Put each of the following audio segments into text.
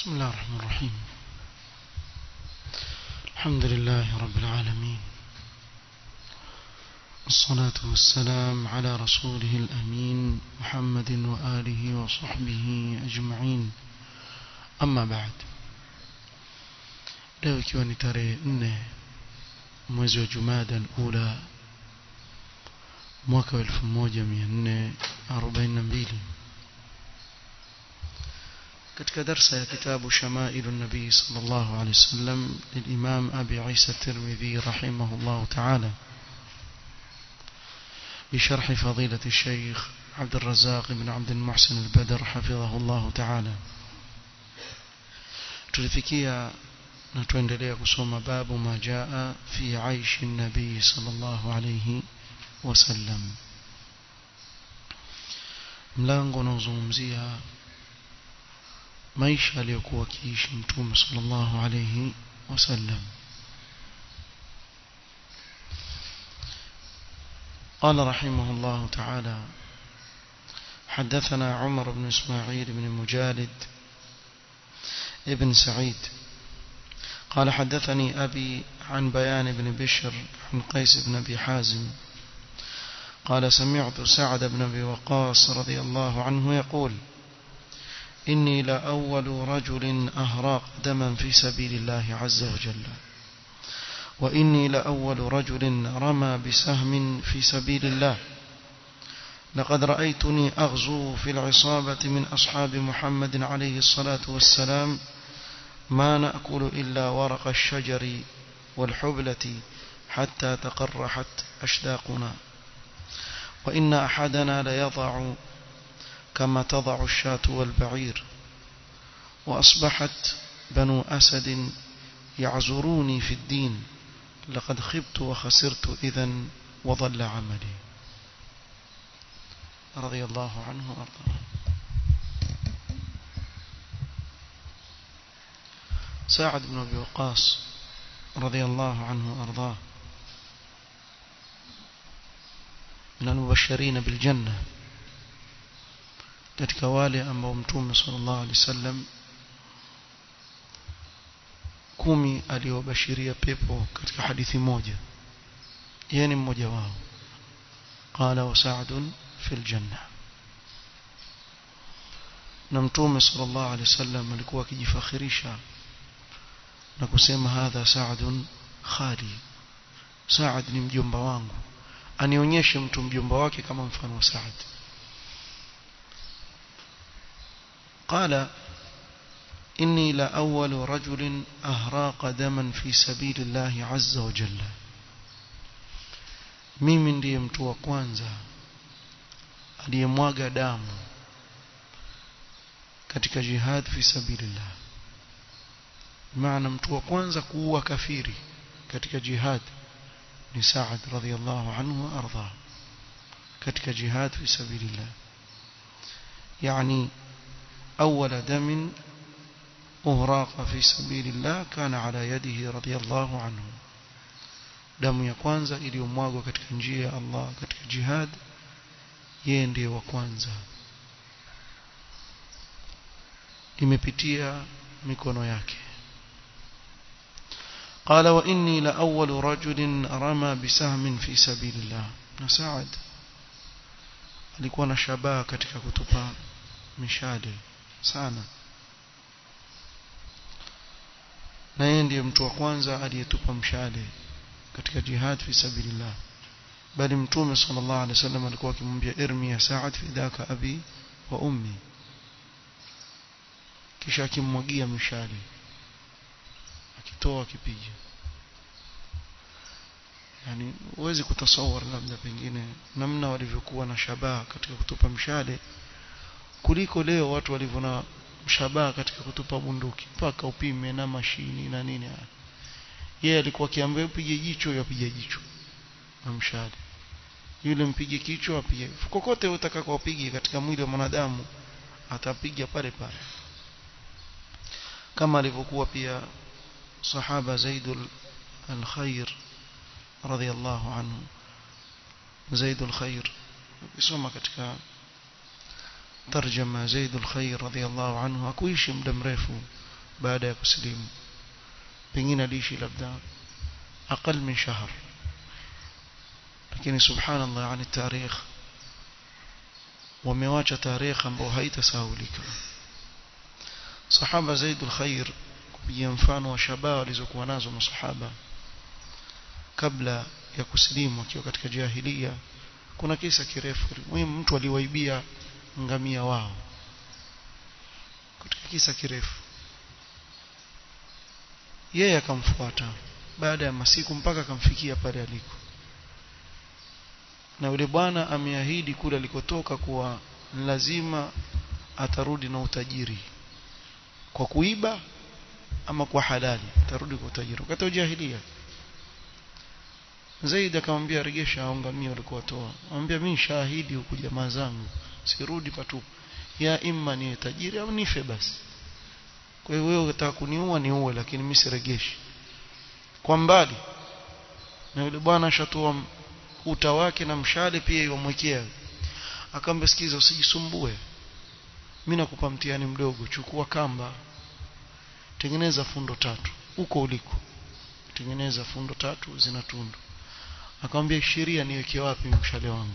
بسم الله الرحمن الرحيم الحمد لله رب العالمين الصلاة والسلام على رسوله الأمين محمد وآله وصحبه أجمعين أما بعد leo ikiwa ni tarehe nne mwezi wa jumada ula mwaka wa elfu moja mia nne arobaini na mbili katika darsa ya kitabu shamailu nabii sallallahu alaihi wasallam lilimam abi isa tirmidhi rahimahullah taala بشرح فضيلة الشيخ عبد الرزاق بن عبد المحسن البدر حفظه الله تعالى tulifikia na tuendelea kusoma babu ma jaa fi aishi nabii sallallahu alayhi wasallam mlango unaozungumzia maisha aliyokuwa akiishi mtume sallallahu alayhi wasallam قال رحمه الله تعالى حدثنا عمر بن اسماعيل بن مجالد ابن سعيد قال حدثني أبي عن بيان بن بشر عن قيس بن أبي حازم قال سمعت سعد بن أبي وقاص رضي الله عنه يقول إني لأول رجل أهراق دما في سبيل الله عز وجل وإني لأول رجل رمى بسهم في سبيل الله لقد رأيتني أغزو في العصابة من أصحاب محمد عليه الصلاة والسلام ما نأكل إلا ورق الشجر والحبلة حتى تقرحت أشداقنا وإن أحدنا ليضع كما تضع الشاة والبعير وأصبحت بنو أسد يعزروني في الدين لقد خبت وخسرت إذا وضل عملي رضي الله عنه وأرضاه سعد بن أبي وقاص رضي الله عنه وأرضاه من المبشرين بالجنة katika wale ambao mtume sallallahu alaihi wasallam kumi aliowabashiria pepo katika hadithi moja yeye ni mmoja wao qala wa sa'dun fil janna na mtume sallallahu alaihi wasallam alikuwa akijifakhirisha na kusema hadha sa'dun khali Saad ni mjomba wangu anionyeshe mtu mjomba wake kama mfano wa Saad قال إني لأول رجل أهراق دما في سبيل الله عز وجل mimi ndiye mtu wa kwanza aliyemwaga damu katika jihad fi sabilillah maana mtu wa kwanza kuua kafiri katika jihad ni Saad radhiyallahu anhu wa arda katika jihad fi sabilillah yani أول دم أهراق في سبيل الله كان على يده رضي الله عنه damu ya kwanza iliyomwagwa katika njia ya Allah katika jihad yeye ndiye wa kwanza imepitia mikono yake قال وإني لأول رجل رمى بسهم في سبيل الله نساعد alikuwa na shabaha katika kutupa mishale sana na yeye ndiye mtu wa kwanza aliyetupa mshale katika jihad fi sabilillah bali mtume sallallahu alaihi wasallam alikuwa akimwambia irmi ya Sa'ad fidaka abi wa ummi kisha akimmwagia mishale akitoa akipiga yani huwezi kutasawar labda pengine namna walivyokuwa na shabaha katika kutupa mshale kuliko leo watu walivyo na mshabaha katika kutupa bunduki mpaka upime na mashini na nini yeye alikuwa akiambia upige jicho yapige jicho na mshale yule mpige kichwa apige kokote utakako upige katika mwili wa mwanadamu atapiga pale pale kama alivyokuwa pia sahaba Zaidul al-Khair radhiyallahu anhu Zaidul Khair ukisoma katika tarjama Zaid al-Khair radhiyallahu anhu hakuishi muda mrefu baada ya kusilimu pengine aliishi labda aqal min shahr lakini subhanallah yani tarikh wamewacha tarikh ambayo haitasahaulika sahaba zaidul khair kupigia mfano wa shabaa walizokuwa nazo masahaba kabla ya kusilimu akiwa katika jahiliya kuna kisa kirefu muhimu mtu aliwaibia ngamia wao katika kisa kirefu yeye akamfuata baada ya masiku mpaka akamfikia pale aliko na yule bwana ameahidi kule alikotoka kuwa lazima atarudi na utajiri kwa kuiba ama kwa halali atarudi kwa utajiri wakati wa jahiliya Zaid akamwambia regesha ngamia ulikuwa toa amwambia mimi shahidi huku jamaa zangu sirudi patupu ya imma ni tajiri au nife basi kwa hiyo wewe unataka kuniua niue lakini mimi siregeshi kwa mbali na yule bwana ashatoa uta wake na mshale pia yomwekea akamwambia sikiza usijisumbue mimi nakupa mtihani mdogo chukua kamba tengeneza fundo tatu huko uliko tengeneza fundo tatu zina tundu akamwambia sheria niweke wapi mshale wangu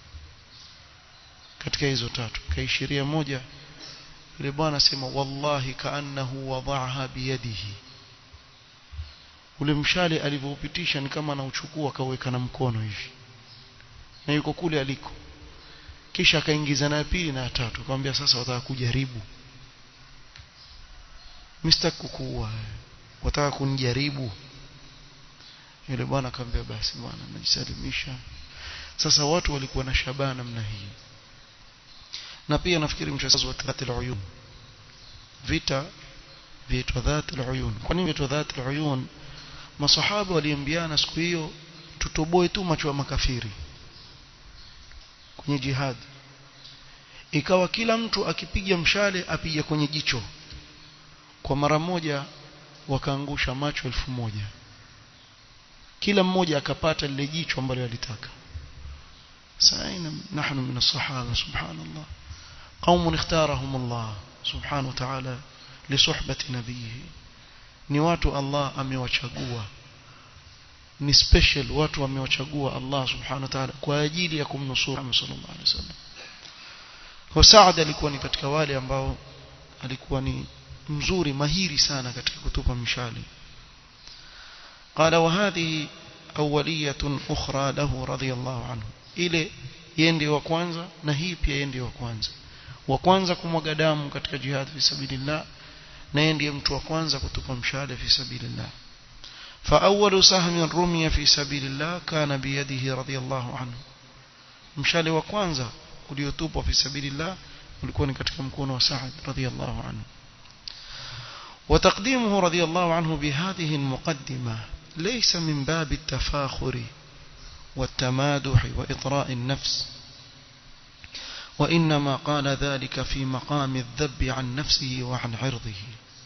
katika hizo tatu kaishiria moja yule bwana sema wallahi kaannahu wadaaha biyadihi ule mshale alivyoupitisha ni kama anauchukua akaweka na mkono hivi na yuko kule aliko kisha akaingiza na ya pili na ya tatu akamwambia sasa wataka kujaribu mistaki kukuua wataka kunijaribu yule bwana akamwambia basi bwana najisalimisha sasa watu walikuwa na shabaha namna hii na pia nafikiri mchezo wa dhati al-uyun vita viitwa dhati al-uyun kwa nini viitwa dhati al-uyun masahaba waliambiana siku hiyo tutoboe tu macho ya makafiri kwenye jihad ikawa kila mtu akipiga mshale apige kwenye jicho kwa mara moja wakaangusha macho elfu moja kila mmoja akapata lile jicho ambalo alitaka سعينا نحن من الصحابة سبحان الله قوم اختارهم الله سبحانه وتعالى لصحبة نبيه ni watu Allah amewachagua ni special watu amewachagua Allah subhanahu wa ta'ala kwa ajili ya kumnusuru Muhammad sallallahu alaihi wasallam kwa Saad alikuwa ni katika wale ambao alikuwa ni mzuri mahiri sana katika kutupa mishale قال وهذه أولية أخرى له رضي الله عنه ile yeye ndiye wa kwanza na hii pia yeye ndiye wa kwanza wa kwanza kumwaga damu katika jihad fi sabilillah na yeye ndiye mtu wa kwanza kutupa mshale fi sabilillah فأول سهم رمي في سبيل الله كان بيده رضي الله عنه mshale wa kwanza uliotupwa fi sabilillah ulikuwa ni katika mkono wa Sa'ad radhiyallahu anhu وتقديمه رضي الله عنه بهذه المقدمة ليس من باب التفاخر والتمادح وإطراء النفس وإنما قال ذلك في مقام الذب عن نفسه وعن عرضه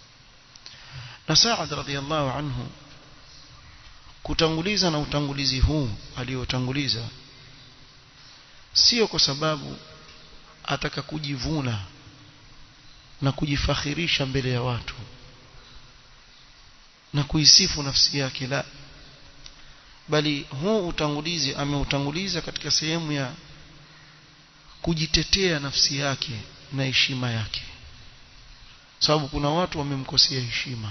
نساعد رضي الله عنه kutanguliza na utangulizi huu aliotanguliza sio kwa sababu ataka kujivuna na kujifakhirisha mbele ya watu na kuisifu nafsi yake la bali huu utangulizi ameutanguliza katika sehemu ya kujitetea nafsi yake na heshima yake sababu kuna watu wamemkosea heshima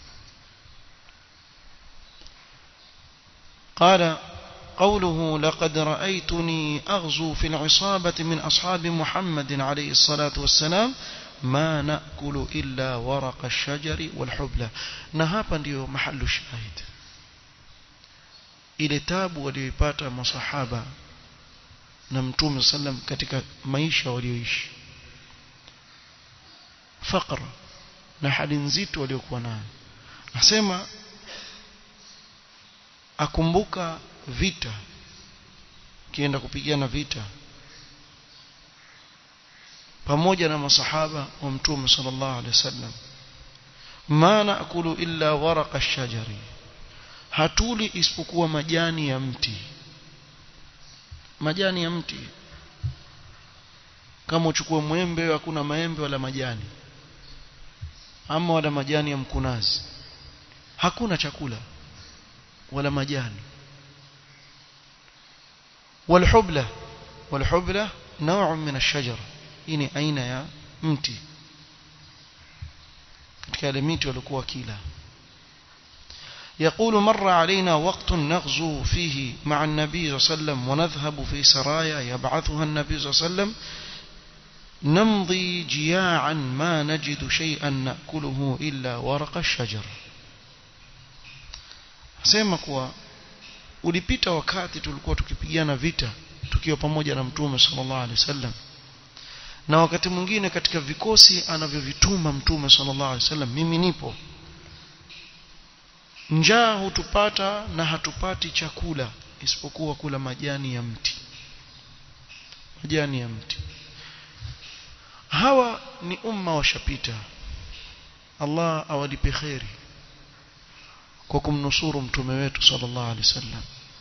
قال قوله لقد رأيتني أغزو في العصابة من أصحاب محمد عليه الصلاة والسلام ما نأكل إلا ورق الشجر والحبلى نهابا ديو محل الشاهد ile tabu walioipata masahaba na mtume sallam katika maisha walioishi faqr na hali nzito waliokuwa nayo nasema akumbuka vita kienda kupigana vita pamoja na masahaba wa mtume sallallahu alaihi wasallam ma naakulu illa waraqa shajari hatuli isipokuwa majani ya mti majani ya mti kama uchukue mwembe hakuna maembe wala majani ama wala majani ya mkunazi hakuna chakula wala majani والحبلة والحبلة نوع من الشجر ini aina ya mti katika ile miti walikuwa kila يقول مر علينا وقت نغزو فيه مع النبي صلى الله عليه وسلم ونذهب في سرايا يبعثها النبي صلى الله عليه وسلم نمضي جياعا ما نجد شيئا نأكله إلا ورق الشجر sema kuwa ulipita wakati tulikuwa tukipigana vita tukiwa pamoja na mtume sallallahu alaihi wasallam na wakati mwingine katika vikosi anavyovituma mtume sallallahu alaihi wasallam mimi nipo njaa hutupata na hatupati chakula isipokuwa kula majani ya mti majani ya mti hawa ni umma washapita Allah awalipe kheri kwa kumnusuru mtume wetu sallallahu alaihi wasallam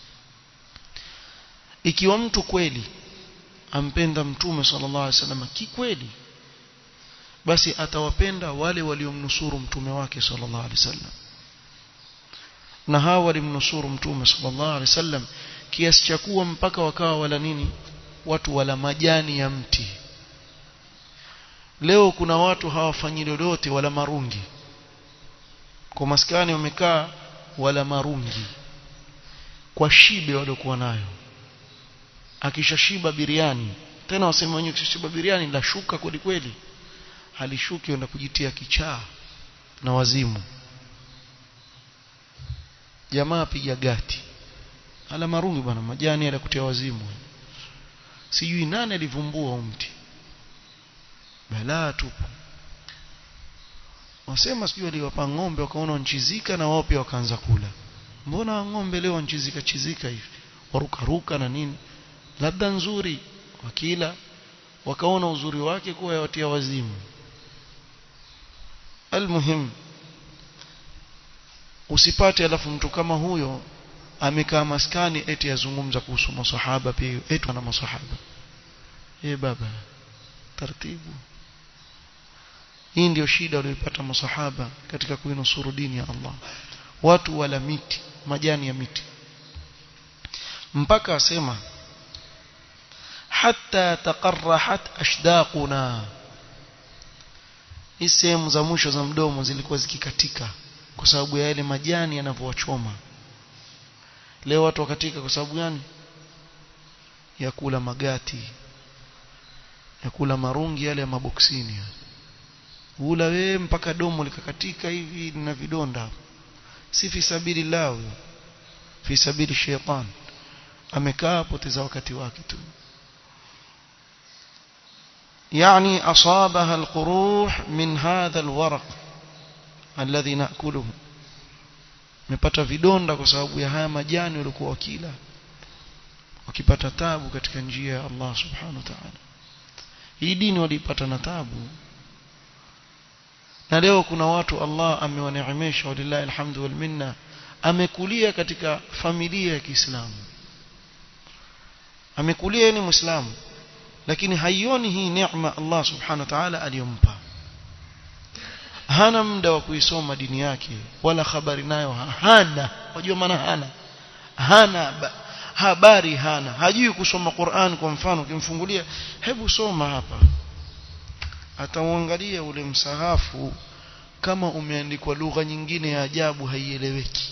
ikiwa mtu kweli ampenda mtume sallallahu alaihi wasallam kikweli basi atawapenda wale waliomnusuru mtume wake sallallahu alaihi wasallam na hawa walimnusuru mtume sallallahu alaihi wasallam kiasi cha kuwa mpaka wakawa wala nini watu wala majani ya mti leo kuna watu hawafanyi lolote wala marungi kwa maskani wamekaa wala marungi kwa shibe waliokuwa nayo akishashiba biriani tena wasema wenyewe akishashiba biriani la shuka kweli kweli halishuki enda kujitia kichaa na wazimu jamaa piga gati ala marungi bwana majani ala kutia wazimu sijui nani alivumbua mti balaa tupu wasema sijui aliwapa ng'ombe wakaona wanchizika na wao pia wakaanza kula mbona ng'ombe leo wanchizika chizika hivi waruka ruka na nini labda nzuri wakila wakaona uzuri wake kuwa yawatia wazimu almuhim usipate alafu mtu kama huyo amekaa maskani eti yazungumza kuhusu masahaba pia eti na masahaba eh baba taratibu hii ndio shida waliyopata masahaba katika kuinusuru dini ya Allah watu wala miti majani ya miti mpaka asema hatta taqarrahat ashdaquna hii sehemu za mwisho za mdomo zilikuwa zikikatika kwa sababu ya yale majani yanavyowachoma leo watu wakatika kwa sababu gani ya kula magati ya kula marungi yale ya maboksini ula we mpaka domo likakatika hivi na vidonda si fi sabilillah huyo fi sabili shaitan amekaa poteza wakati wake tu يعني أصابها القروح من هذا الورق الذي نأكله mepata vidonda kwa sababu ya haya majani walikuwa wakila wakipata tabu katika njia ya Allah subhanahu wa ta'ala hii dini walipata na tabu na leo kuna watu Allah amewaneemesha walillahi alhamdu wal minna amekulia katika familia ya Kiislamu amekulia ni muislamu lakini haioni hii neema Allah subhanahu wa ta'ala aliyompa hana muda wa kuisoma dini yake wala habari nayo hana wajua maana hana hana habari hana hajui kusoma Qur'an kwa mfano ukimfungulia hebu soma hapa atauangalia ule msahafu kama umeandikwa lugha nyingine ya ajabu haieleweki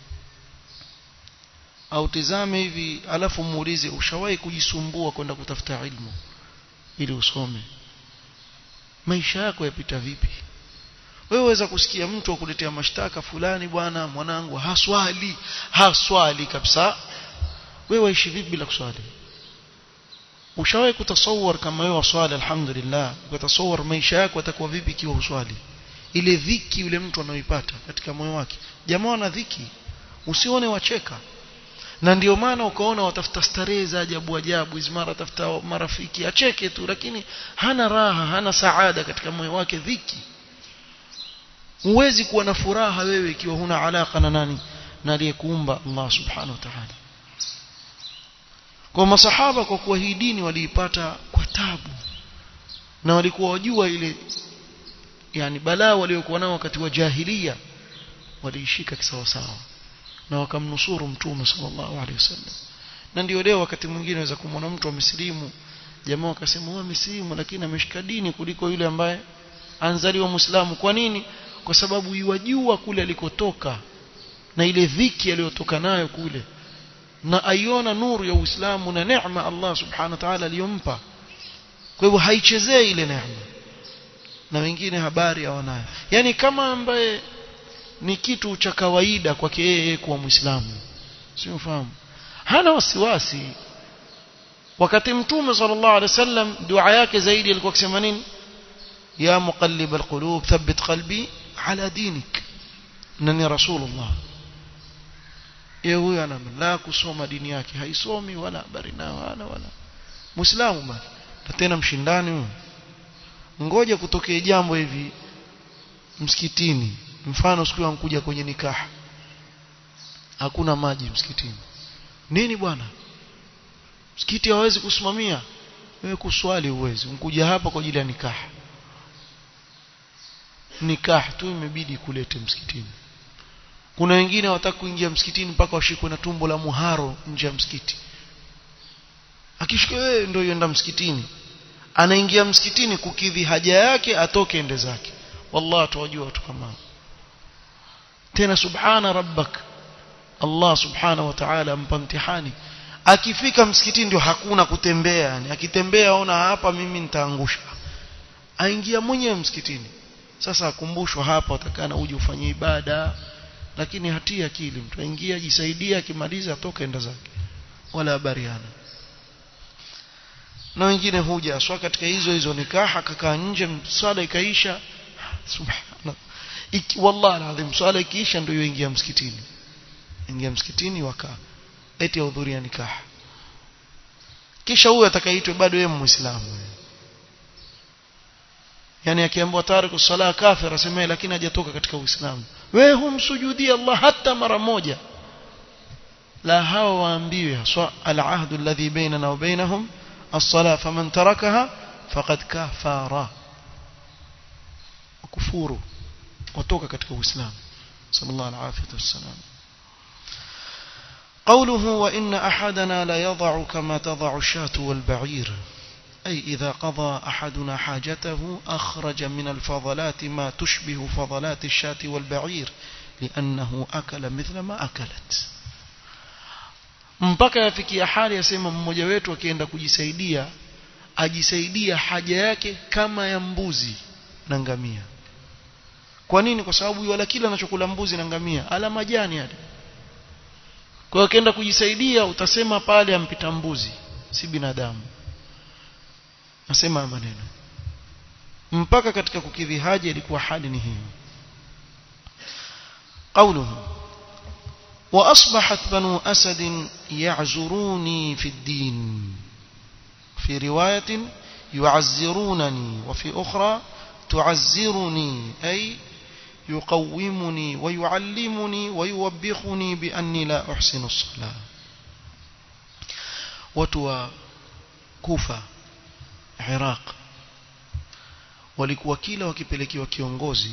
au tizame hivi alafu muulize ushawahi kujisumbua kwenda kutafuta ilmu ili usome maisha yako yapita vipi wewe waweza kusikia mtu akuletea mashtaka fulani bwana mwanangu haswali haswali kabisa wewe waishi vipi bila kuswali ushawahi kutasawar kama wewe waswali alhamdulillah ukatasawar maisha yako yatakuwa vipi ikiwa uswali ile dhiki yule mtu anaoipata katika moyo wake jamaa ana dhiki usione wacheka na ndio maana ukaona watafuta starehe za ajabu ajabu hizi mara tafuta marafiki acheke tu lakini hana raha hana saada katika moyo wake dhiki huwezi kuwa na furaha wewe ikiwa huna alaka na nani na aliyekuumba Allah subhanahu wa ta'ala kwa masahaba kwa kuwa hii dini waliipata kwa tabu na walikuwa wajua ile yani balaa waliokuwa nao wakati wa jahiliya waliishika kisawasawa na wakamnusuru mtume sallallahu alaihi wasallam na ndio leo wakati mwingine unaweza kumwona mtu amesilimu jamaa wakasema huwa amesilimu lakini ameshika dini kuliko yule ambaye anzaliwa muislamu kwa nini kwa sababu yuwajua kule alikotoka na ile dhiki aliyotoka nayo kule na aiona nuru ya Uislamu na neema Allah subhanahu wa ta'ala aliyompa kwa hivyo haichezei ile neema na wengine habari hawanayo yani kama ambaye ni kitu cha kawaida kwake yeye kuwa muislamu sio ufahamu hana wasiwasi wakati mtume sallallahu alaihi wasallam dua yake zaidi alikuwa akisema nini ya muqallib alqulub thabbit qalbi ala dinik nani rasulullah yeye huyo ana la kusoma dini yake haisomi wala habari nao wala wala muislamu bali na tena mshindani huyo ngoja kutokea jambo hivi msikitini mfano siku ankuja kwenye nikaha hakuna maji msikitini nini bwana msikiti hawezi kusimamia wewe kuswali uwezi unkuja hapa kwa ajili ya nikaha nikah tu imebidi kulete msikitini kuna wengine hawataka kuingia msikitini mpaka washikwe na tumbo la muharo nje ya msikiti akishika wewe ndio yenda msikitini anaingia msikitini kukidhi haja yake atoke ende zake wallahi tuwajua watu kama tena subhana rabbak Allah subhanahu wa ta'ala ampa mtihani akifika msikitini ndio hakuna kutembea yani akitembea ona hapa mimi nitaangusha aingia mwenyewe msikitini sasa akumbushwa hapa utakana uje ufanye ibada lakini hatia akili mtu aingia jisaidia akimaliza atoka enda zake wala habariana na wengine huja aswa katika hizo hizo nikaha kakaa nje swala ikaisha subhanallah iki wallahi alazim swala ikiisha ndio yoingia msikitini ingia msikitini wakaa eti hudhuria nikaha kisha huyo atakayeitwa bado yeye muislamu yani akiambiwa tariku sala kafir asemee lakini hajatoka katika uislamu wewe humsujudii Allah hata mara moja la hawa waambiwe haswa al-ahdu alladhi bainana wa bainahum as-salah faman tarakaha faqad kafara kufuru watoka katika uislamu sallallahu alaihi wasallam قوله وإن أحدنا لا يضع كما تضع الشاة والبعير أي إذا قضى أحدنا حاجته أخرج من الفضلات ما تشبه فضلات الشاة والبعير لأنه أكل مثل ما أكلت mpaka yafikia hali yasema mmoja wetu akienda kujisaidia ajisaidia haja yake kama ya mbuzi na ngamia kwa nini kwa sababu wala kila anachokula mbuzi na ngamia ala majani yale kwa hiyo akienda kujisaidia utasema pale ampita mbuzi si binadamu nasema maneno mpaka katika kukidhi haja ilikuwa hali ni hiyo قوله وأصبحت بنو أسد يعزروني في الدين في رواية يعزرونني وفي أخرى تعزرني أي يقومني ويعلمني ويوبخني بأني لا أحسن الصلاة وتوى كوفة Iraq walikuwa kila wakipelekewa kiongozi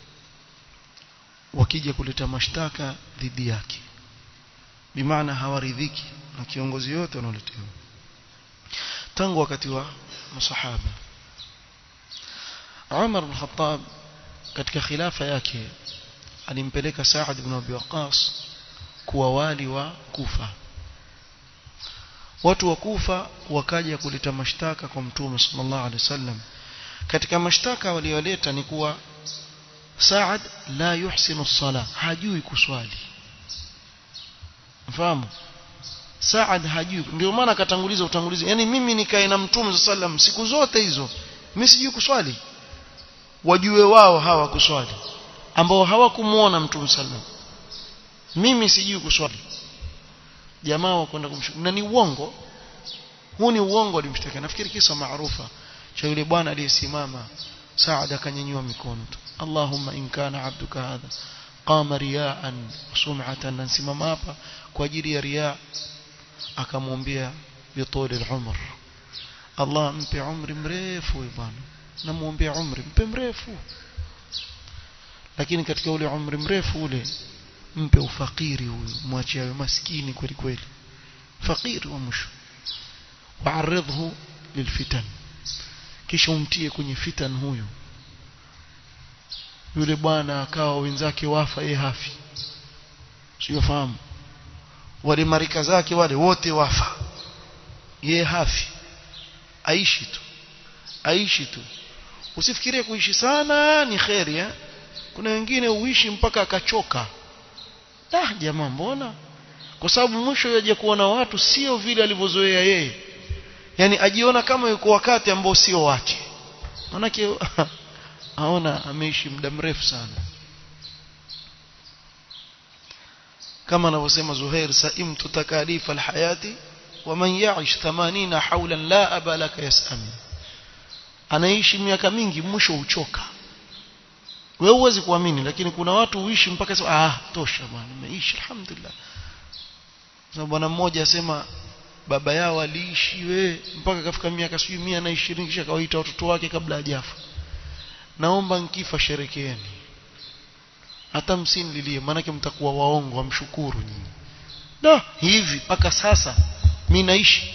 wakija kuleta mashtaka dhidi yake bimaana hawaridhiki na kiongozi yote wanaoletewa tangu wakati wa masahaba Umar bin Khattab katika khilafa yake alimpeleka Saad ibn Abi Waqqas kuwa wali wa Kufa watu wa Kufa wakaja kuleta mashtaka kwa Mtume sallallahu alaihi wasallam katika mashtaka walioleta ni kuwa Saad la yuhsinu sala hajui kuswali mfahamu Saad hajui ndio maana akatanguliza utangulizi yani mimi nikae na Mtume sallam siku zote hizo mimi sijui kuswali wajue wao hawa kuswali ambao hawakumuona Mtume sallam mimi sijui kuswali jamaa wakwenda kumshukuru na ni uongo huu ni uongo alimshtaka nafikiri kisa maarufa cha yule bwana aliyesimama Saad akanyanyua mikono tu Allahumma in kana abduka hadha qama riyaan sum'atan nasimama hapa kwa ajili ya riya akamwambia bituli al-umr Allah mpe umri mrefu bwana namuombea umri mpe mrefu lakini katika ule umri mrefu ule mpe ufakiri huyu mwachie awe maskini kweli kweli fakiri wa mwisho waaridhu lilfitan kisha umtie kwenye fitan huyu yule bwana akawa wenzake wafa yeye hafi siyofahamu wale marika zake wale wote wafa yeye hafi aishi tu aishi tu usifikirie kuishi sana ni kheri eh? kuna wengine uishi mpaka akachoka ah jamaa mbona kwa sababu mwisho yaje kuona watu sio vile alivyozoea yeye yani ajiona kama yuko wakati ambao sio wake manake aona ameishi muda mrefu sana kama anavyosema Zuhair saimtu takalifa alhayati waman ya'ish 80 hawlan la aba laka yasami anaishi miaka mingi mwisho uchoka wewe huwezi kuamini lakini kuna watu uishi mpaka sasa ah tosha bwana nimeishi alhamdulillah sababu bwana mmoja asema baba yao aliishi we mpaka kafika miaka sijui mia na ishirini kisha kawaita watoto wake kabla hajafa naomba nkifa sherekeeni hata msinililie maanake mtakuwa waongo wamshukuru nyinyi da hivi mpaka sasa mi naishi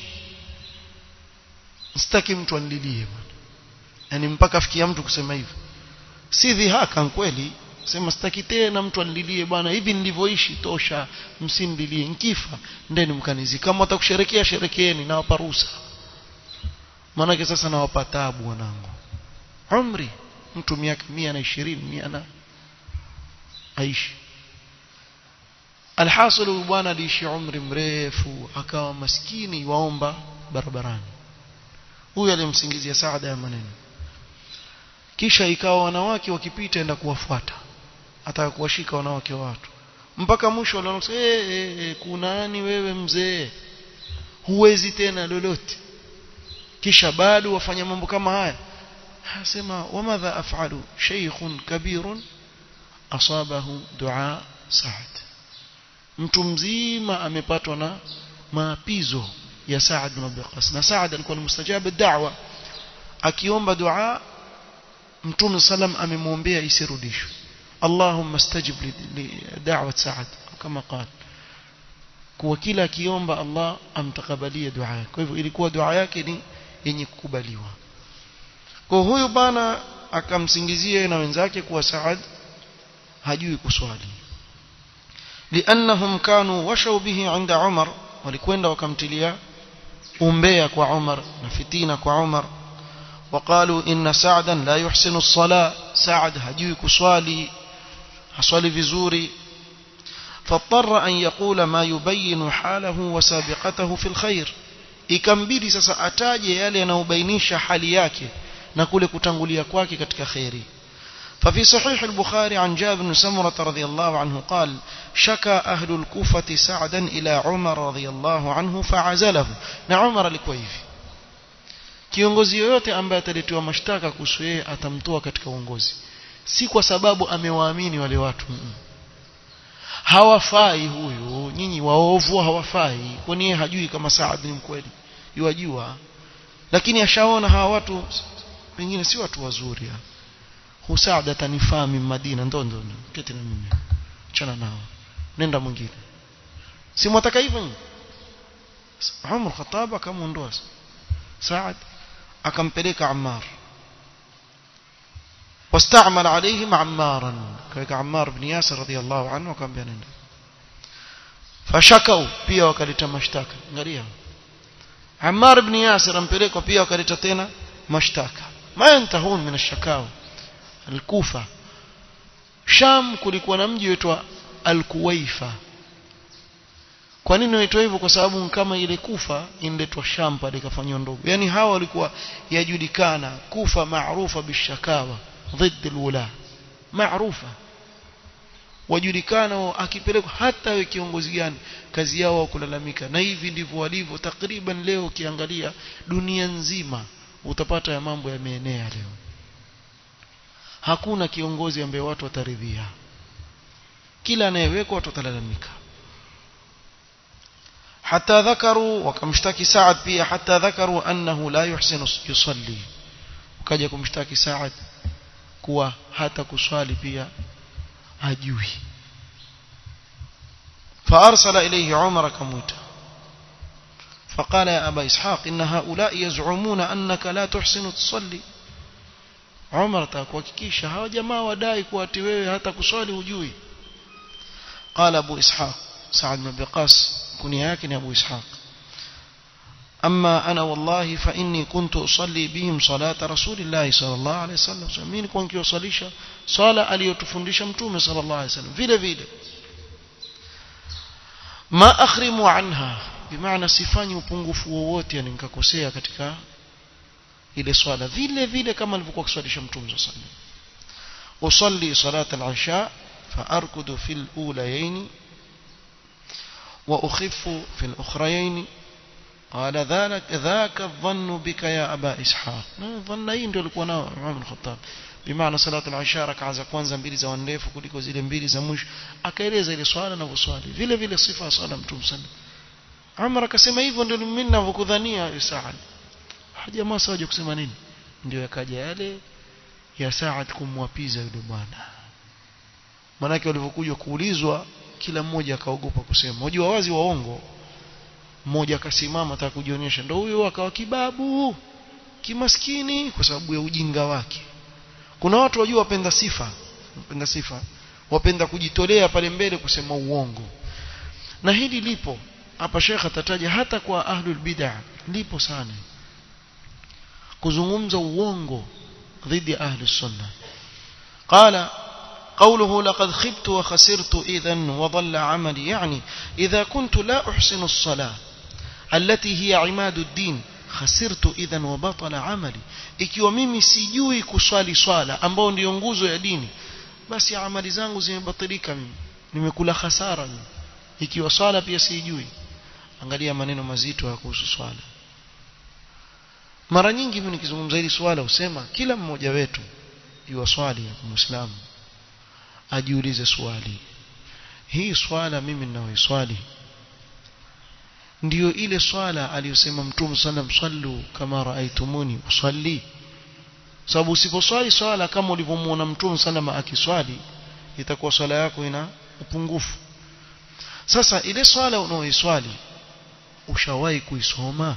sitaki mtu anililie bwana yani mpaka afikia mtu kusema hivyo si dhihaka kweli sema sitaki tena mtu anililie bwana hivi nilivyoishi tosha msinililie nkifa ndeni mkanizi kama watakusherekea sherekeeni nawapa ruhusa maanake sasa nawapa taabu wanangu umri mtu miaka mia na ishirini mia na aishi alhasil huyu bwana aliishi umri mrefu akawa maskini waomba barabarani huyu alimsingizia saada ya maneno kisha ikawa wanawake wakipita enda kuwafuata ataka kuwashika wanawake wa watu mpaka mwisho waliona eh hey, hey, kuna nani wewe mzee huwezi tena lolote kisha bado wafanya mambo kama haya asema wamadha af'alu shaykhun kabirun asabahu dua Saad mtu mzima amepatwa na maapizo ya Saad bin Abi Waqqas na Saad alikuwa ni mustajabu da'wa akiomba dua mtume sallam amemwombea isirudishwe Allahumma stajib li da'wat Saad kama qala kwa kila akiomba Allah amtakabalie dua yake kwa hivyo ilikuwa dua yake ni yenye kukubaliwa kwa huyu bana akamsingizia na wenzake kuwa Saad hajui kuswali لانهم كانوا وشوا به عند عمر walikwenda wakamtilia umbea kwa Umar na fitina kwa Umar وقالوا ان سعدا لا يحسن الصلاه سعد hajui kuswali haswali vizuri فاضطر ان يقول ما يبين حاله وسابقته في الخير ikambidi sasa ataje yale yanayobainisha hali yake na kule kutangulia kwake katika khairi ففي صحيح البخاري عن جابر بن سمرة رضي الله عنه قال شكى أهل الكوفة سعدا إلى عمر رضي الله عنه فعزله na Umar alikuwa hivi kiongozi yoyote ambaye ataletiwa mashtaka kuhusu yeye atamtoa katika uongozi si kwa sababu amewaamini wale watu hawafai huyu nyinyi waovu hawafai kwani yeye hajui kama Saad ni mkweli yuwajua lakini ashaona hawa watu pengine si watu wazuri Husaad atanifaa mimi Madina ndo ndo keti na mimi chana nao nenda mwingine si mwataka hivyo Umar Khattab akamuondoa Saad akampeleka Ammar واستعمل عليهم عمارا كذلك عمار بن ياسر رضي الله عنه وكان بيننا فشكوا pia wakaleta mashtaka angalia Ammar ibn Yasir ampelekwa pia wakaleta tena mashtaka ma yantahun min ash-shakawa al-Kufa Sham kulikuwa na mji uitwa Al-Kuwaifa kwa nini inaitwa hivyo kwa sababu kama ile Kufa inaletwa Sham pale ikafanywa ndogo yani hawa walikuwa yajulikana Kufa maarufa bishakawa ضد الولاة maarufa wajulikana akipelekwa hata we kiongozi gani kazi yao kulalamika na hivi ndivyo walivyo takriban leo ukiangalia dunia nzima utapata ya mambo yameenea leo hakuna kiongozi ambaye watu wataridhia kila anayewekwa watu watalalamika حتى ذكروا وكمشتكي سعد pia حتى ذكروا أنه لا يحسن يصلي وكاجا kumshtaki Saad kuwa hata kuswali pia ajui فأرسل إليه عمر كموتا فقال يا أبا إسحاق إن هؤلاء يزعمون أنك لا تحسن تصلي عمر تاكوكيكيشا هاو جماعة وداي كواتي wewe hata kuswali hujui قال أبو إسحاق سعد بن بقاس كنيا yake ni Abu Ishaq أما أنا والله فإني كنت أصلي بهم صلاة رسول الله صلى الله عليه وسلم mimi nilikuwa nikiwasalisha swala aliyotufundisha mtume صلى الله عليه وسلم vile vile ma akhrimu anha bimaana sifanyi upungufu wowote yani nikakosea katika ile swala vile vile kama alivyokuwa kuswalisha mtume صلى الله عليه وسلم usalli salat al-isha فأركض في الأوليين وأخف في الأخريين قال ذلك ذاك الظن بك يا أبا إسحاق ظن hii ndio alikuwa nao Umar bin Khattab bimaana salatu al-isha rak'a za kwanza mbili za ndefu kuliko zile mbili za mwisho akaeleza ile swala na kuswali vile vile sifa ya swala mtume sana Umar akasema hivyo ndio mimi ninavyokudhania Saad jamaa sawaje kusema nini ndio yakaja yale ya Saad kumwapiza yule bwana manake walivyokuja kuulizwa kila mmoja akaogopa kusema unajua wazi waongo mmoja akasimama ataka kujionyesha ndio huyo akawa kibabu kimaskini kwa sababu ya ujinga wake kuna watu wajua wapenda sifa wapenda sifa wapenda kujitolea pale mbele kusema uongo na hili lipo hapa shekha atataja hata kwa ahlul bid'ah lipo sana kuzungumza uongo dhidi ya ahli sunna qala قوله لقد خبت وخسرت إذا وضل عملي يعني إذا كنت لا أحسن الصلاة التي هي عماد الدين خسرت إذا وبطل عملي ikiwa mimi sijui kuswali swala ambao ndio nguzo ya dini basi amali zangu zimebatilika mimi nimekula hasara mimi ikiwa swala pia sijui angalia maneno mazito ya kuhusu swala mara nyingi mimi nikizungumza hili swala usema kila mmoja wetu yuwa swali muislamu ajiulize swali hii swala mimi ninaoiswali ndiyo ile swala aliyosema mtume sallam sallu kama raaitumuni usalli sababu usiposwali swala kama ulivyomuona mtume sallam akiswali itakuwa swala yako ina upungufu sasa ile swala unaoiswali ushawahi kuisoma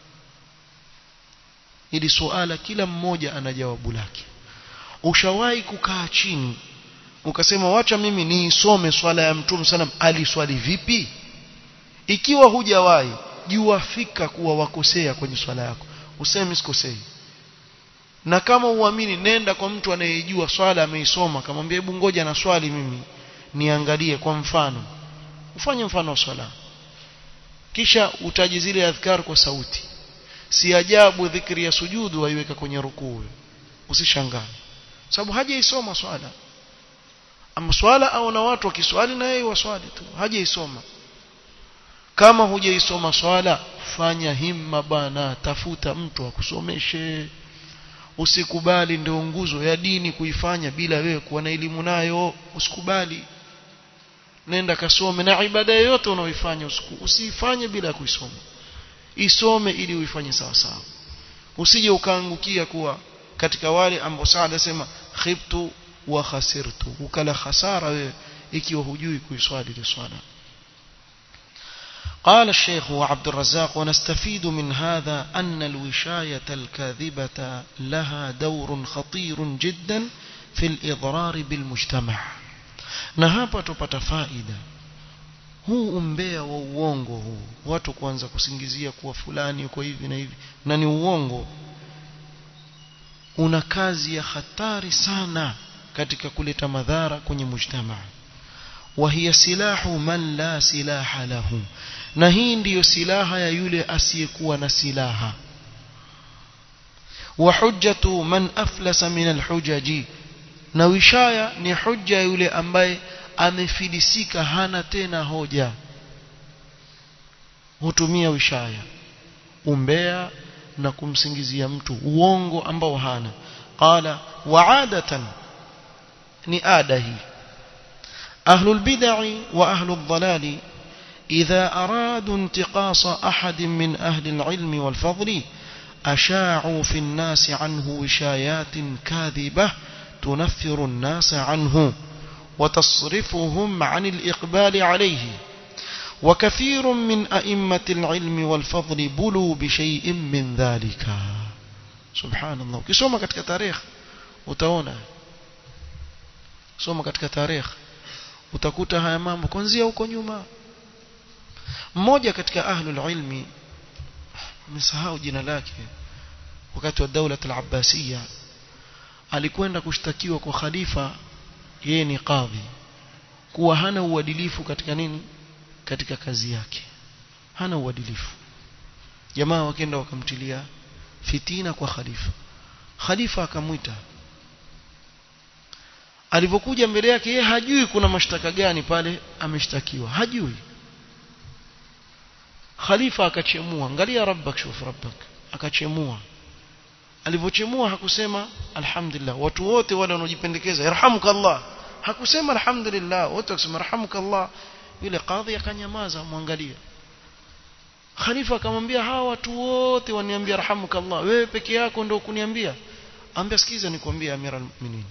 ili suala kila mmoja ana jawabu lake ushawahi kukaa chini ukasema wacha mimi niisome swala ya mtume sallam aliswali vipi ikiwa hujawahi jua fika kuwa wakosea kwenye swala yako useme sikosei na kama uamini nenda kwa mtu anayejua swala ameisoma kamwambia hebu ngoja na swali mimi niangalie kwa mfano ufanye mfano wa swala kisha utaji zile adhkar kwa sauti si ajabu dhikri ya sujudu waiweka kwenye rukuu usishangae sababu hajaisoma swala ama swala au na watu wakiswali na yeye waswali tu hajaisoma kama hujaisoma swala fanya himma bana tafuta mtu akusomeshe usikubali ndio nguzo ya dini kuifanya bila wewe kuwa na elimu nayo usikubali nenda kasome na ibada yoyote unaoifanya usifanye bila ya kuisoma isome ili uifanye sawa sawa usije ukaangukia kuwa katika wale ambao Saad asema khibtu wa khasirtu ukala khasara wewe ikiwa hujui kuiswali ile swala قال الشيخ وعبد الرزاق ونستفيد من هذا أن الوشاية الكاذبة لها دور خطير جدا في الإضرار بالمجتمع نهابة تفائدة huu umbea wa uongo huu watu kuanza kusingizia kuwa fulani uko hivi na hivi na ni uongo una kazi ya hatari sana katika kuleta madhara kwenye mujtamaa وهي سلاح من لا سلاح له na hii ndiyo silaha ya yule asiyekuwa na silaha wa hujjatu man aflasa min alhujaji na wishaya ni hujja yule ambaye amefilisika hana tena hoja hutumia wishaya umbea na kumsingizia mtu uongo ambao hana qala wa'adatan ni ada hii أهل البدع وأهل الضلال إذا أرادوا انتقاص أحد من أهل العلم والفضل أشاعوا في الناس عنه وشايات كاذبة تنفر الناس عنه وتصرفهم عن الإقبال عليه وكثير من أئمة العلم والفضل بلوا بشيء من ذلك سبحان الله ukisoma katika tarikh utaona soma katika tarikh utakuta haya mambo kuanzia huko nyuma mmoja katika ahlul ilmi nimesahau jina lake wakati wa daula al-abbasiyya alikwenda kushtakiwa kwa khalifa yeye ni kadhi kuwa hana uadilifu katika nini katika kazi yake hana uadilifu jamaa wakaenda wakamtilia fitina kwa khalifa khalifa akamwita alipokuja mbele yake yeye hajui kuna mashtaka gani pale ameshtakiwa hajui khalifa akachemua angalia rabbak shuf rabbak akachemua alivyochemua hakusema alhamdulillah watu wote wale wanaojipendekeza yarhamukallah hakusema alhamdulillah wote wakisema yarhamukallah yule kadhi akanyamaza mwangalia khalifa akamwambia hawa watu wote waniambia yarhamukallah wewe peke yako ndio kuniambia ambia sikiza nikwambie amira almu'minin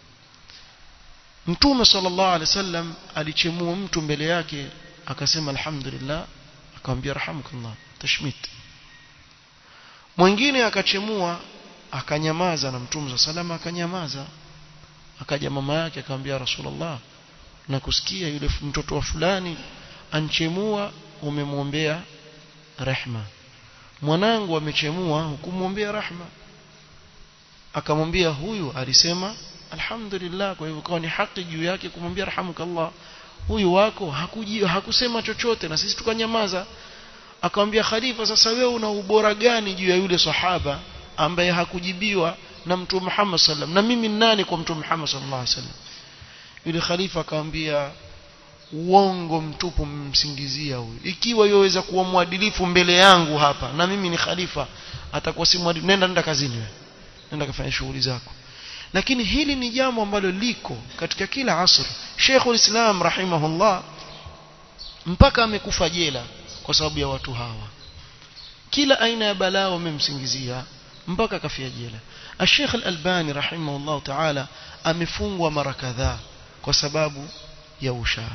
mtume sallallahu alaihi wasallam alichemua mtu mbele yake akasema alhamdulillah akamwambia yarhamukallah tashmit mwingine akachemua akanyamaza na mtume salama akanyamaza akaja mama yake akamwambia rasulullah na kusikia yule mtoto wa fulani anchemua umemwombea rehma mwanangu amechemua hukumwombea rehma akamwambia huyu alisema alhamdulillah kwa hivyo kwa ni haki juu yake kumwambia rahamukallah huyu wako hakuji hakusema chochote na sisi tukanyamaza akamwambia khalifa sasa wewe una ubora gani juu ya yule sahaba ambaye hakujibiwa na mtume Muhammad sallam na mimi nani kwa mtume Muhammad sallallahu alaihi wasallam yule khalifa akamwambia uongo mtupu mmsingizia huyu ikiwa yoweza kuwa mwadilifu mbele yangu hapa na mimi ni khalifa atakuwa si mwadilifu nenda nenda kazini wewe nenda kafanya shughuli zako lakini hili ni jambo ambalo liko katika kila asr Sheikhul Islam rahimahullah mpaka amekufa jela kwa sababu ya watu hawa kila aina ya balaa wamemsingizia mpaka kafia jela Sheikh Al-Albani rahimahullah ta'ala amefungwa mara kadhaa kwa sababu ya ushaa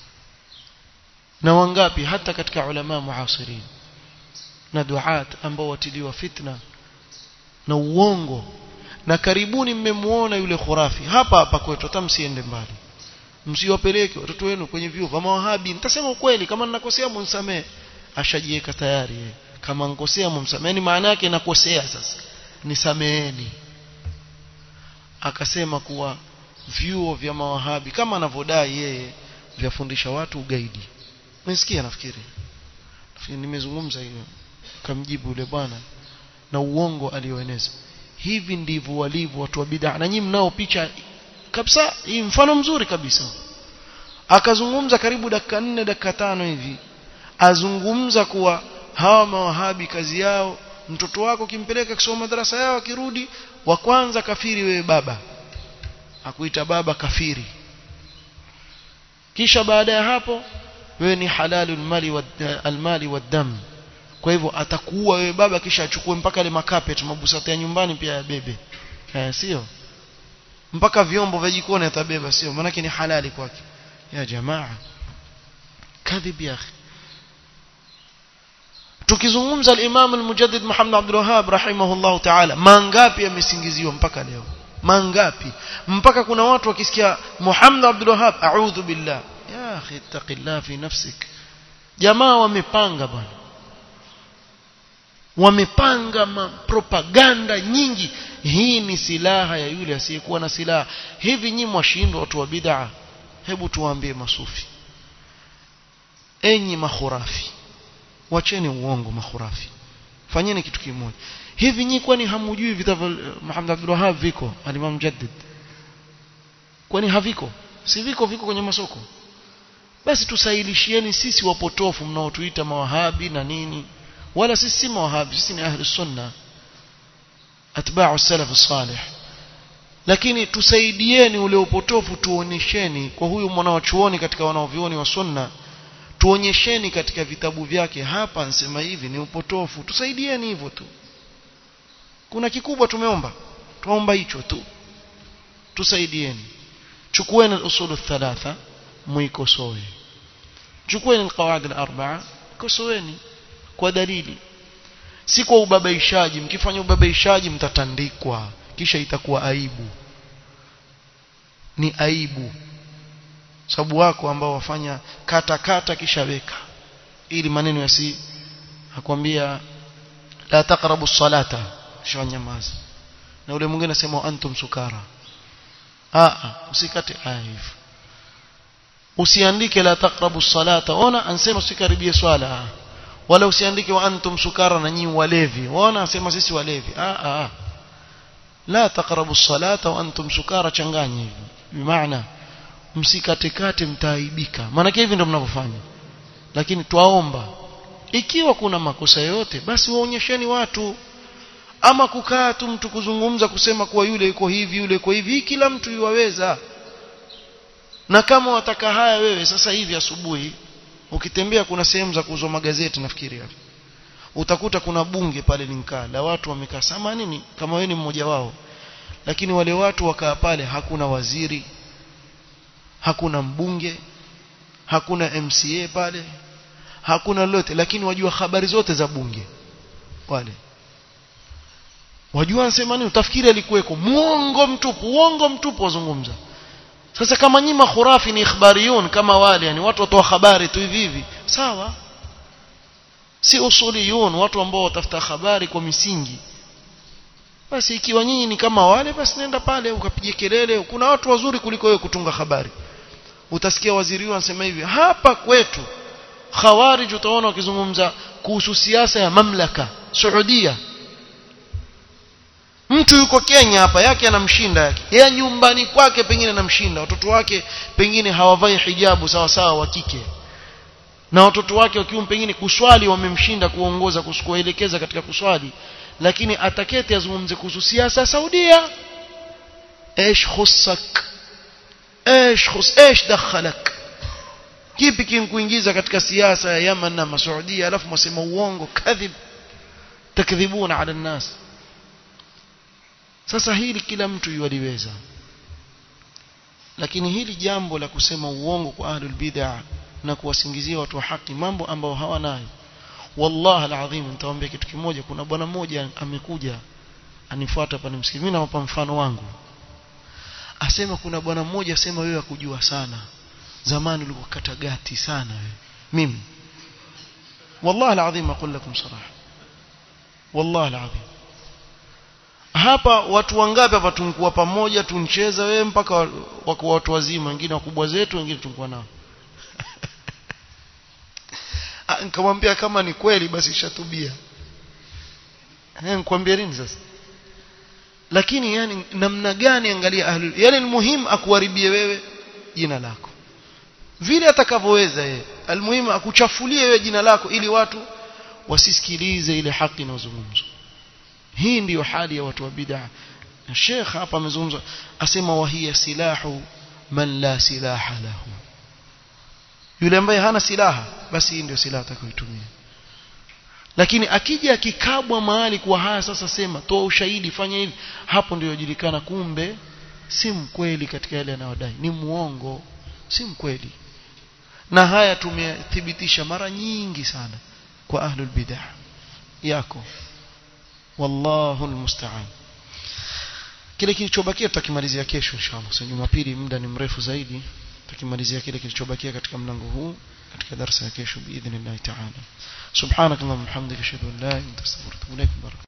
na wangapi hata katika ulama muasirin na duat ambao watiliwa fitna na uongo na karibuni mmemuona yule khurafi hapa hapa kwetu hata msiende mbali msiwapeleke watoto wenu kwenye vyuo vya mawahabi nitasema ukweli kama ninakosea mnisamee ashajiweka tayari yeye kama nkosea mumsameni maana yake nakosea sasa nisameeni akasema kuwa vyuo vya mawahabi kama anavyodai yeye vyafundisha watu ugaidi umesikia nafikiri nafikiri nimezungumza hiyo kamjibu yule bwana na uongo alioeneza hivi ndivyo walivyo watu wa bid'a na nyinyi mnao picha kabisa hii mfano mzuri kabisa akazungumza karibu dakika nne dakika tano hivi azungumza kuwa hawa mawahabi kazi yao mtoto wako kimpeleka kisoma madrasa yao akirudi wa kwanza kafiri wewe baba akuita baba kafiri kisha baada ya hapo wewe ni halalul mali wa almali wadam kwa hivyo atakuua wewe baba kisha achukue mpaka ile makapet mabusata ya nyumbani pia yabebe eh, sio mpaka vyombo vya jikoni atabeba sio maana ni halali kwake ya jamaa kadhib ya akhi tukizungumza al-Imam al-Mujaddid Muhammad Abdul Wahhab rahimahullah ta'ala mangapi yamesingiziwa mpaka leo mangapi mpaka kuna watu wakisikia Muhammad Abdul Wahhab a'udhu billah ya akhi taqillah fi nafsik jamaa wamepanga bwana wamepanga propaganda nyingi hii ni silaha ya yule asiyekuwa na silaha hivi nyinyi mwashindwa watu wa bid'a hebu tuwaambie masufi enyi mahurafi wacheni uongo mahurafi fanyeni kitu kimoja hivi nyinyi kwani hamujui vitabu Muhammad Abdul Wahhab viko al-Imam Mujaddid kwani haviko si viko viko kwenye masoko basi tusailishieni sisi wapotofu mnaotuita mawahabi na nini wala sisi si mawahabi sisi ni ahli sunna atba'u salaf salih lakini tusaidieni ule upotofu tuonyesheni kwa huyu mwanachuoni katika wanaovioni wa sunna tuonyesheni katika vitabu vyake hapa nsema hivi ni upotofu tusaidieni hivyo tu kuna kikubwa tumeomba tuomba hicho tu tusaidieni chukueni al-usul thalatha muikosoe chukueni al-qawaid al-arba'a kosoeni kwa dalili si kwa ubabaishaji mkifanya ubabaishaji mtatandikwa kisha itakuwa aibu ni aibu sababu wako ambao wafanya kata kata kisha weka ili maneno yasi akwambia la taqrabu salata shanyamaza na ule mwingine anasema antum sukara a usikate aya hivyo usiandike la taqrabu salata ona ansema usikaribie swala wala usiandike wa antum sukara na nyinyi walevi ona anasema sisi walevi a a la taqrabu salata wa antum sukara changanya hivi bimaana msikatekate mtaaibika maana hivi ndio mnavyofanya lakini twaomba ikiwa kuna makosa yote basi waonyesheni watu ama kukaa tu mtu kuzungumza kusema kuwa yule yuko hivi yule yuko hivi hii kila mtu yuwaweza na kama wataka haya wewe sasa hivi asubuhi ukitembea kuna sehemu za kuuzwa magazeti nafikiri hapo utakuta kuna bunge pale linkaa la watu wamekaa sama nini kama wewe ni mmoja wao lakini wale watu wakaa pale hakuna waziri hakuna mbunge hakuna MCA pale hakuna lolote lakini wajua habari zote za bunge wale wajua anasema nini utafikiri alikuweko muongo mtupu uongo mtupu wazungumza sasa kama nyima khurafi ni ikhbariyun kama wale yani watu watoa habari tu hivi hivi sawa si usuliyun watu ambao watafuta habari kwa misingi basi ikiwa nyinyi ni kama wale basi nenda pale ukapige kelele kuna watu wazuri kuliko wewe kutunga habari utasikia waziri huyu anasema hivi hapa kwetu khawarij utaona wakizungumza kuhusu siasa ya mamlaka Saudia mtu yuko Kenya hapa yake anamshinda yake yeye nyumbani kwake pengine anamshinda watoto wake pengine hawavai hijabu sawa sawa wa kike na watoto wake wakiwa pengine kuswali wamemshinda kuongoza kuelekeza katika kuswali lakini ataketi azungumze kuhusu siasa Saudia ايش خصك ايش خص ايش دخلك kipi kimkuingiza katika siasa ya Yemen na Masaudia alafu mwasema uongo kadhib takdhibuna ala nas sasa hili kila mtu yualiweza lakini hili jambo la kusema uongo kwa ahlul bid'ah na kuwasingizia watu wa haki mambo ambao hawanayo wallahi alazim nitawaambia kitu kimoja kuna bwana mmoja amekuja anifuata hapa nimsikie mimi nampa mfano wangu asema kuna bwana mmoja asema wewe akujua sana zamani ulikuwa katagati sana wewe mimi wallahi alazim aqul lakum saraha wallahi alazim hapa watu wangapi hapa tunkuwa pamoja tuncheza wewe mpaka wako watu wazima wengine wakubwa zetu wengine tunkuwa nao nikamwambia kama ni kweli basi shatubia eh nikwambia nini sasa lakini yani namna gani angalia ahlul yani muhimu akuharibie wewe jina lako vile atakavyoweza yeye almuhimu akuchafulie wewe jina lako ili watu wasisikilize ile haki inayozungumzwa hii ndiyo hali ya watu wa bid'a Sheikh hapa amezungumza asema wahiya silahu man la silaha lahu yule ambaye hana silaha basi hii ndio silaha atakayoitumia lakini akija akikabwa mahali kwa haya sasa sema toa ushahidi fanya hivi hapo ndio yajulikana kumbe si mkweli katika yale anayodai ni muongo si mkweli na haya tumethibitisha mara nyingi sana kwa ahlul bid'ah yako wallahu almusta'an kile kilichobakia tutakimalizia kesho inshallah so jumapili muda ni mrefu zaidi tutakimalizia kile kilichobakia katika mlango huu katika darasa ya kesho biidhnillah ta'ala subhanakallahumma hamdika ashhadu an la ilaha illa anta astaghfiruka wa atubu ilaik